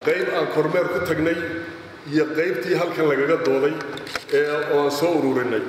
qayb aan kormeer ku tagnay iyo qaybtii halkan lagaga dooday ee oo aan soo ururinay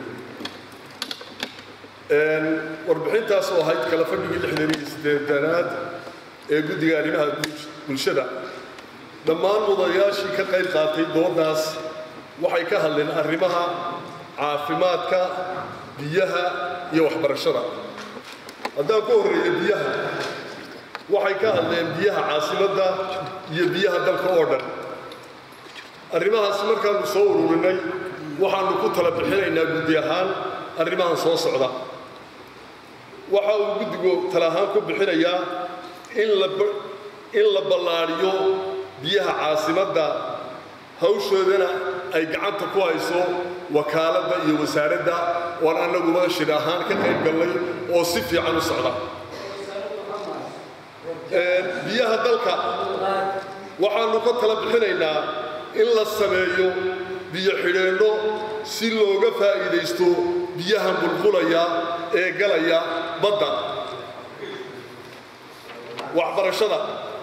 warbixintaas oo ahayd kala fadhigii lixdan iyo siddeedanaad ee guddiga arrimaha bulshada dhammaan mudanayaashii ka qayb qaatay doodaas waxay ka hadleen arrimaha caafimaadka biyaha iyo waxbarashada haddaan ku horreeyo biyaha waxay ka hadleen biyaha caasimadda iyo biyaha dalka oo dhan arrimahaas markaannu soo ururinay waxaannu ku tala bixinaynaa guddi ahaan arrimahan soo socda waxa uu guddigu tala ahaan ku bixinayaa in la in la ballaadhiyo biyaha caasimadda hawshoodana ay gacanta ku hayso wakaaladda iyo wasaaradda oan annaguba shir ahaan ka qayb gallay oo si fiican u socda biyaha dalka waxaannu ka tala bixinaynaa in la sameeyo biyo xidheenno si looga faa'iidaysto biyahan bulqulaya ee galaya badda waxbarashada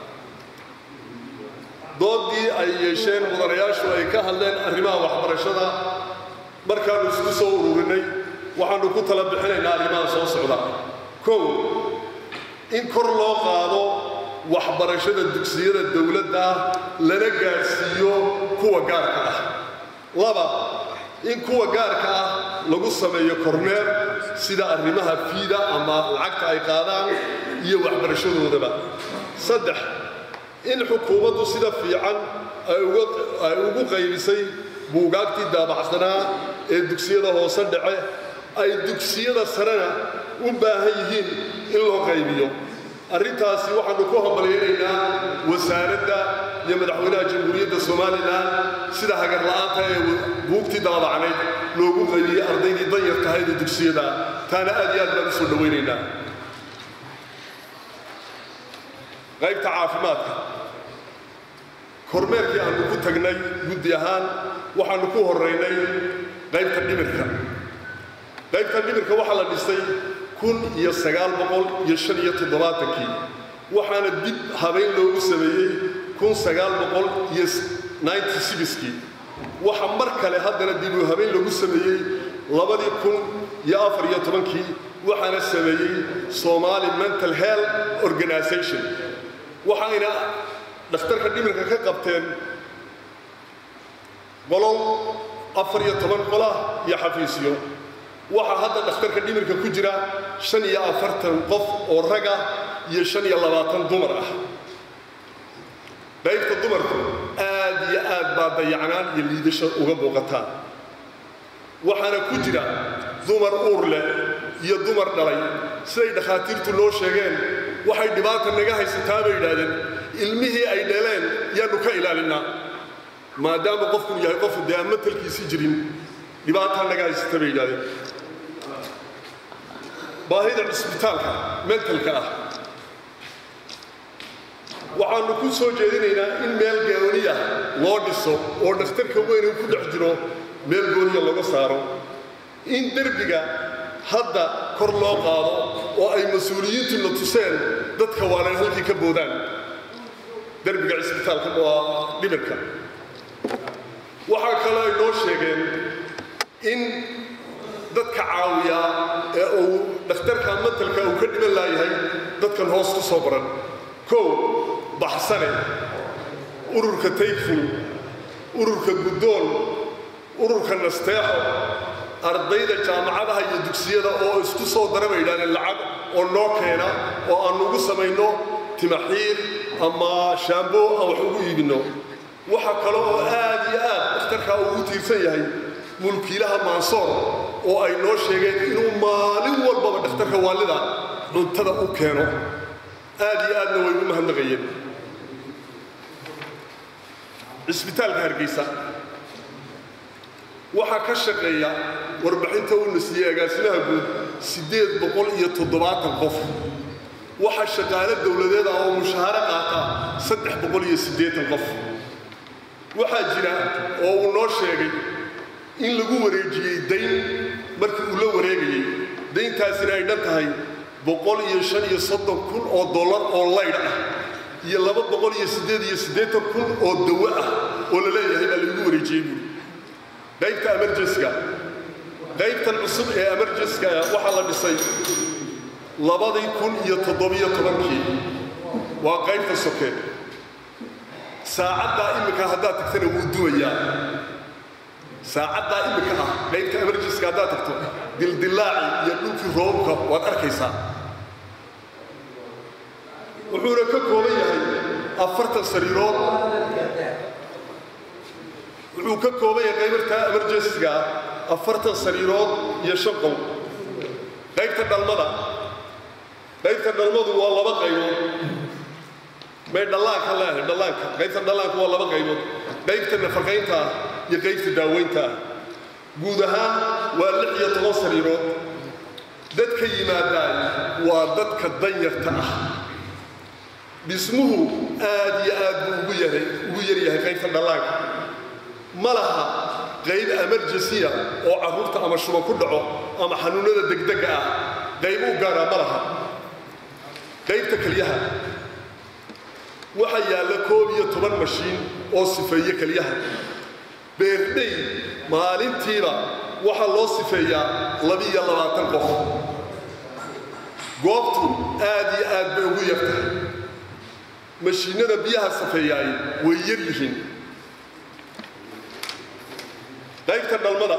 doodii ay yeesheen mudanayaashu ay ka hadleen arrimaha waxbarashada markaannu isku soo ururinay waxaannu ku tala bixinaynaa arrimaha soo socda kow in kor loo qaado waxbarashada dugsiyada dowladda ah lana gaadhsiiyo kuwa gaarka ah laba in kuwa gaarka ah lagu sameeyo korneer sida arrimaha fiida ama lacagta ay qaadaan iyo waxbarashadoodaba saddex in xukuumaddu sida fiican ay ugu qaybisay buugaagtii daabacsanaa ee dugsiyada hoose dhace ay dugsiyada sarena u baahan yihiin in loo qaybiyo arrintaasi waxaannu ku hambalyaynaynaa wasaaradda iyo madaxweynaha jamhuuriyadda somalilan sida hagarla'aanta ee buugtii daabacnayd loogu qaybiyey ardaydii danyar tahayda dugsiyada taana aad iyo aad baan u soo dhowaynaynaa qaybta caafimaadka kormeerkii aannu ku tagnay guddi ahaan waxaannu ku horraynay qaybta dhimirka qaybta dhimirka waxaa la dhisay kun iyo sagaal boqol iyo shan iyo toddobaatankii waxaana dib habeyn loogu sameeyey kun sagaal boqol iyo ninety sixkii waxa mar kale haddana dib u habeyn lagu sameeyey labadii kun iyo afar iyo tobankii waxaana sameeyey somali mental health organization waxayna dhakhtarka dhimirka ka qabteen qolol afar iyo toban qolah iyo xafiisyo waxaa hadda dhakhtarka dhimirka ku jira shan iyo afartan qof oo raga iyo shan iyo labaatan dumar ah qaybta dumarku aad iyo aad baa dayacnaan iyo liidasho uga muuqataan waxaana ku jira dumar uur leh iyo dumar dhalay siday dhakhaatiirtu loo sheegeen waxay dhibaata naga haysataa bay yidhaahdeen ilmihii ay dhaleen yaannu ka ilaalinaa maadaama qofku yahay qofu dee aan matalkiisii jirin dhibaataa naga haysata bay yidhahdeen baahida cisbitaalka mentalka ah waxaannu ku soo jeedinaynaa in meel gooniya loo dhiso oo dhakhtarka weyn uu ku dhex jiro meel gooniya laga saaro in derbiga hadda kor loo qaado oo ay mas-uuliyiintuna tuseen dadka waanan halkii ka boodaan derbiga cisbitaalka waa dhimirka waxaa kaloo ay noo sheegeen in dadka caawiya ee uu dhakhtarka matalka uu ka dhiman laayahay dadkan hoos ku soo baran kow baxsane ururka tayful ururka guddoon ururka nasteexo ardayda jaamacadaha iyo dugsiyada oo isku soo dara bay yidhahdeen lacag oo noo keena oo aan ugu samayno timaxiir ama shaambo aan wax ugu iibinno waxa kale oo aad iyo aad dhakhtarkaa uu u tiirsan yahay mulkiilaha maansoor oo ay noo sheegeen inuu maalin walbaba dhakhtarka waalida cuntada u keeno aad iyo aadna way u mahadnaqayeen cisbitaalka hargeysa waxaa ka shaqeeya warbixinta uuna siiyey agaasimaha guud siddeed boqol iyo toddobaatan qof waxaa shaqaale dowladeed ah oo mushaaharo qaata saddex boqol iyo siddeetan qof waxaa jira oo uu noo sheegay in lagu wareejiyey dayn markii uu la wareegayey dayntaasina ay dhan tahay boqol iyo shan iyo soddon kun oo dollar oo laydh ah iyo laba boqol iyo siddeed iyo siddeetan kun oo dawo ah oo la leeyahay baa laygu wareejiyey buuri qaybta emergenska qaybtan cusub ee emergenska waxaa la dhisay labadii kun iyo toddobiyo tobankii waa qaybta soke saacaddaa imminka haddaad tagtana wuu dumayaa saacaddaa imminka ah qaybta emergenska haddaad tagto dildillaaci iyo dhulkii roobka waad arkaysaa wuxuuna ka kooban yahay afartan sariirood wuxuu ka kooban yahay qaybartaa emergensiga afartan sariirood iyo shan qow qaybta dhalmada qaybta dhalmadu waa laba qaybood may dhallaanka leehay dhallaanka qaybta dhallaanka waa laba qaybood qaybta nafaqaynta ah iyo qaybta daaweynta ah guud ahaan waa lix iyo toban sariirood dadka yimaadaan waa dadka danyarta ah dhismuhu aad iyo aad buu ugu yahay ugu yaryahay qaybta dhallaanka ma laha qayb emergensiya oo carruurta ama shuba ku dhaco ama xanuunnada degdega ah qayb u gaaraa ma laha qaybta kelyaha waxaa yaalla koob iyo toban mashiin oo sifeeye kelyaha beerdhey maalintiiba waxaa loo sifeeyaa labiiyo labaatan qof goobtu aad iyo aad bay ugu yartahay mashiinnada biyaha safeeyaay way yar yihiin qaybta dhalmada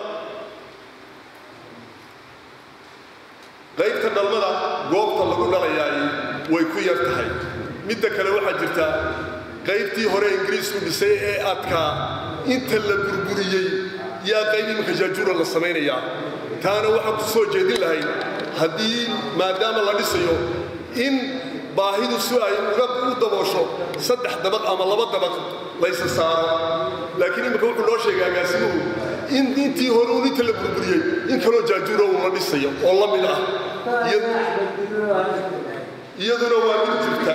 qaybta dhalmada goobta lagu dhalayaay way ku yar tahay midda kale waxaa jirta qaybtii hore ingiriisku dhisay ee adkaa inta la burburiyey yaa qayb iminka jaajuura la samaynayaa taana waxaan ku soo jeedin lahay haddii maadaama la dhisayo in baahidu si ay uga u daboosho saddex dabaq ama laba dabaq laysa saaro laakiin iminka wuxuu noo sheegay agaasimuhu in intii hore uun inta la burburiyey in kaloo jaajuura uu la dhisayo oo la mid ah iyaduna waa mid jirta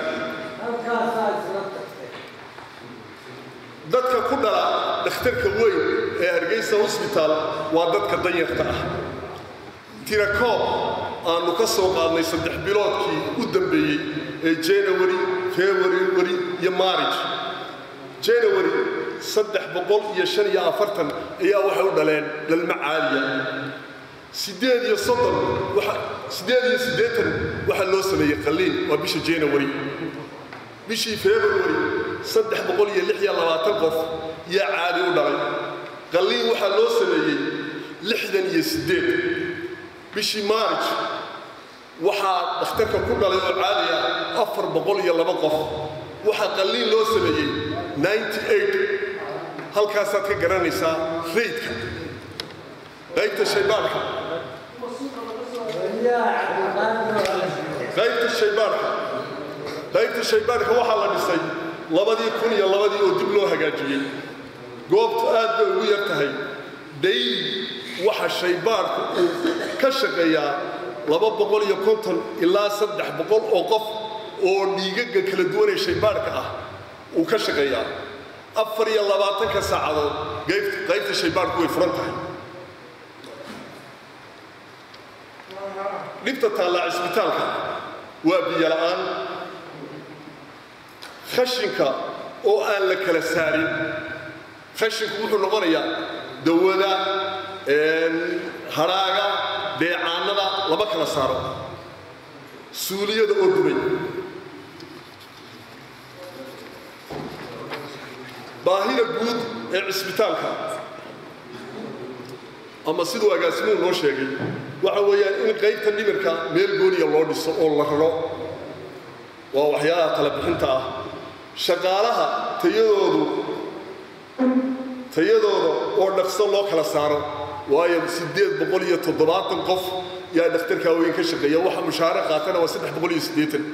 dadka ku dhala dhakhtarka weyn ee hargeysa hosbitaal waa dadka danyarta ah tirakoob aanu ka soo qaadnay saddex biloodkii u dambeeyey ee january february iyo marij january saddex boqol iyo shan iyo afartan ayaa waxay u dhaleen dhalmo caaliya siddeed iyo soddon siddeed iyo siddeetan waxaa loo sameeyey qalliin waa bisha january bishii february saddex boqol iyo lix iyo labaatan qof yaa caadi u dhalay qalliin waxaa loo sameeyey lixdan iyo siddeed bishii marj waxaa dhakhtarka ku dhalay oo caadi ah afar boqol iyo laba qof waxaa qalliin loo sameeyey ninety eight halkaasaad ka garanaysaa raydka qaybta shaybaarka qaybta shaybaarka qaybta shaybaarka waxaa la dhisay labadii kun iyo labadii oo dib loo hagaajiyey goobtu aad bay ugu yar tahay dayli waxa shaybaarku uu ka shaqeeyaa laba boqol iyo konton ilaa saddex boqol oo qof oo dhiigaga kala duwanee shaybaarka ah uu ka shaqeeyaa afar iyo labaatanka saacadood qaybta shaybaarku way furan tahay dhibta taallaa cisbitaalka waa biyo la'aan khashinka oo aan la kala saarin khashinku wuxuu noqonayaa dawada hadhaaga deecaanada lama kala saaro suuliyada oo dubay baahida guud ee cisbitaalka ama siduu agaasimuhu noo sheegay waxa weeyaan in qaybta dhimirka meel gooniya loo dhiso oo la raro waa waxyaalaha tala bixinta ah shaqaalaha tayadoodu tayadooda oo dhaqso loo kala saaro waayo siddeed boqol iyo toddobaatan qof yaa dhakhtarkaa weyn ka shaqeeya waxa mushaare qaatana waa saddex boqol iyo siddeetan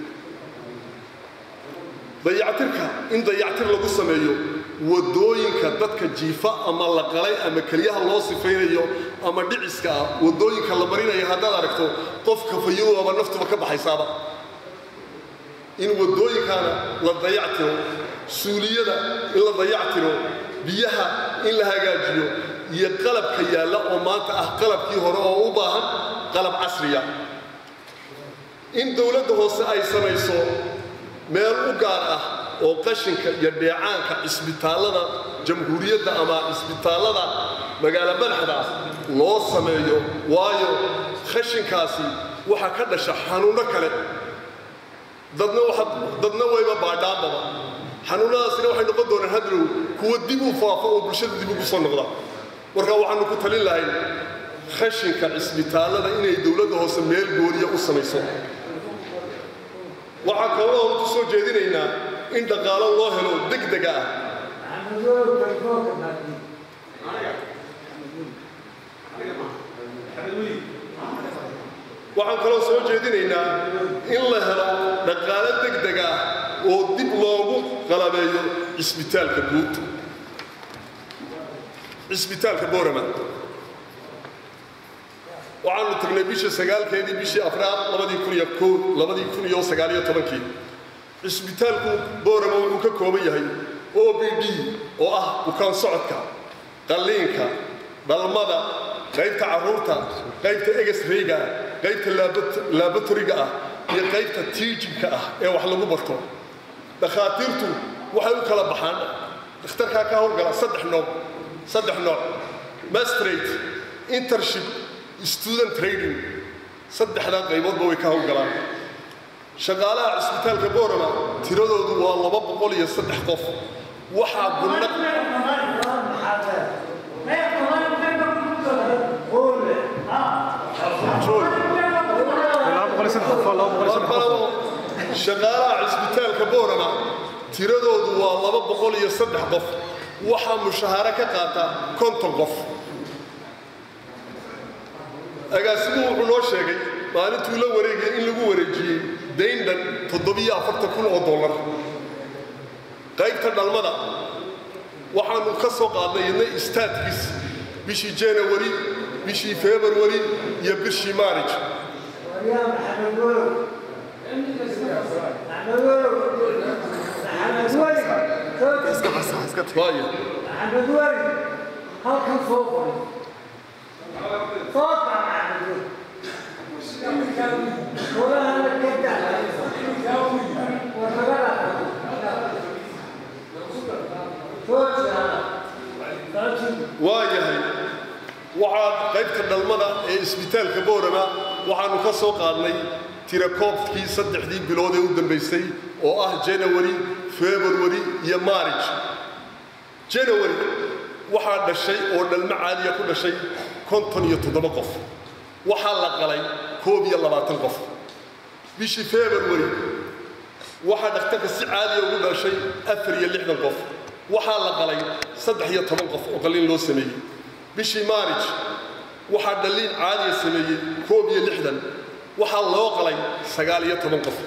dayactirka in dayactir lagu sameeyo wadooyinka dadka jiifa ama la qalay ama keliyaha loo sifaynayo ama dhiciska ah wadooyinka la marinayo haddaad aragto qofka fayowaba naftuba ka baxaysaaba in wadooyinkaana la dayactiro suuliyada in la dayactiro biyaha in la hagaajiyo iyo qalabka yaalla oo maanta ah qalabkii hore oo u baahan qalab casriya in dowladda hoose ay samayso meel u gaar ah oo qashinka iyo dheecaanka cisbitaallada jamhuuriyadda ama cisbitaallada magaalo madaxda loo sameeyo waayo khashinkaasi waxaa ka dhasha xanuunno kale dadna dadna wayba baadhaanbaba xanuunnadaasina waxay noqon doonaan hadlow kuwa dib u faafo oo bulshada dib ugu soo noqda marka waxaanu ku talin lahayn khashinka cisbitaallada inay dowladda hoose meel gooniya u samayso waxaa kaloo ku soo jeedinaynaa in dhaqaalo loo helo degdega ah waxaan kaloo soo jeedinaynaa in la helo dhaqaalo degdeg ah oo dib loogu qalabeeyo cisbitaalka guud cisbitaalka boorama waxaanu tagnay bisha sagaalkeedii bishii afraad labadii kun iyo koo labadii kun iyo sagaaliyo tobankii cisbitaalku boorama wuxuu ka kooban yahay o b d oo ah bukaan socodka qalliinka dhalmada qaybta carruurta qaybta egesreyga qaybta laabatoriga ah iyo qaybta tiijinka ah ee wax lagu barto dhakhaatiirtu waxay u kala baxaan dhakhtarkaa ka howlgala saddex nooc saddex nooc mastrate intership student trading saddexdaa qayboodba way ka howlgalaan shaqaalaha cisbitaalka boorama tiradoodu waa laba boqol iyo saddex qof waxaa gunna shaqaalaha cisbitaalka boorama tiradoodu waa laba boqol iyo saddex qof waxaa mushahaaro ka qaata konton qof agaasimuhu wuxuu noo sheegay maalintuu la wareegay in lagu wareejiyey dayndhan toddobiyo afartan kun oo dollar qaybta dhalmada waxaanu ka soo qaadnay idna istaadkiis bishii janawari bishii februari iyo bishii maarij halkan soo qoray soo waa yahay waxaa qaybta dhalmada ee isbitaalka boorama waxaanu ka soo qaadnay tirakoobkii saddexdii bilood ee u dambaysay oo ah janawari februari iyo maarij janawari waxaa dhashay oo dhalmo caadiya ku dhashay konton iyo toddoba qof waxaa la qalay koob iyo labaatan qof bishii februari waxaa dhakhtarka si caadiya ugu dhashay afar iyo lixdan qof waxaa la qalay saddex iyo toban qof oo qalliin loo sameeyey bishii maarij waxaa dhalliin caadiya sameeyey koob iyo lixdan waxaa loo qalay sagaal iyo toban qof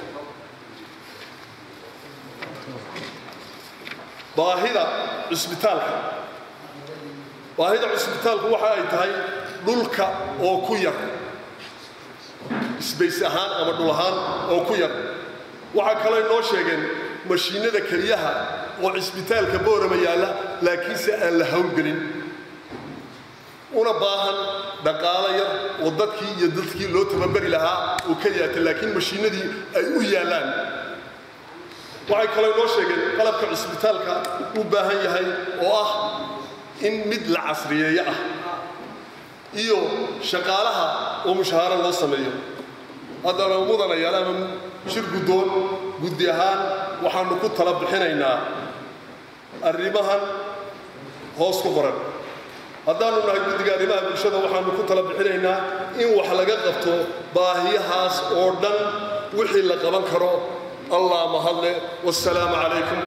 baahida cisbitaalka baahida cisbitaalku waxa ay tahay dhulka oo ku yar isbays ahaan ama dhul ahaan oo ku yar waxaa kaloo noo sheegeen mashiinada keliyaha oo cisbitaalka boorama yaalla laakiinse aan la hawlgelin una baahan dhaqaalo yar oo dadkii iyo dadkii loo tababari lahaa oo ka yaata laakiin mashiinadii ay u yaallaan waxay kaloo noo sheegeen qalabka cisbitaalka u baahan yahay oo ah in mid la casriyeeyo ah iyo shaqaalaha oo mushahaaro loo sameeyo haddana mudanayaal ama shir guddoon guddi ahaan waxaanu ku tala bixinaynaa arrimahan hoos ku qoran haddaanu nahay guddiga arrimaha bulshada waxaanu ku tala bixinaynaa in wax laga qabto baahiyahaas oo dhan wixii la qaban karo allah mahadle wassalaamu calaykum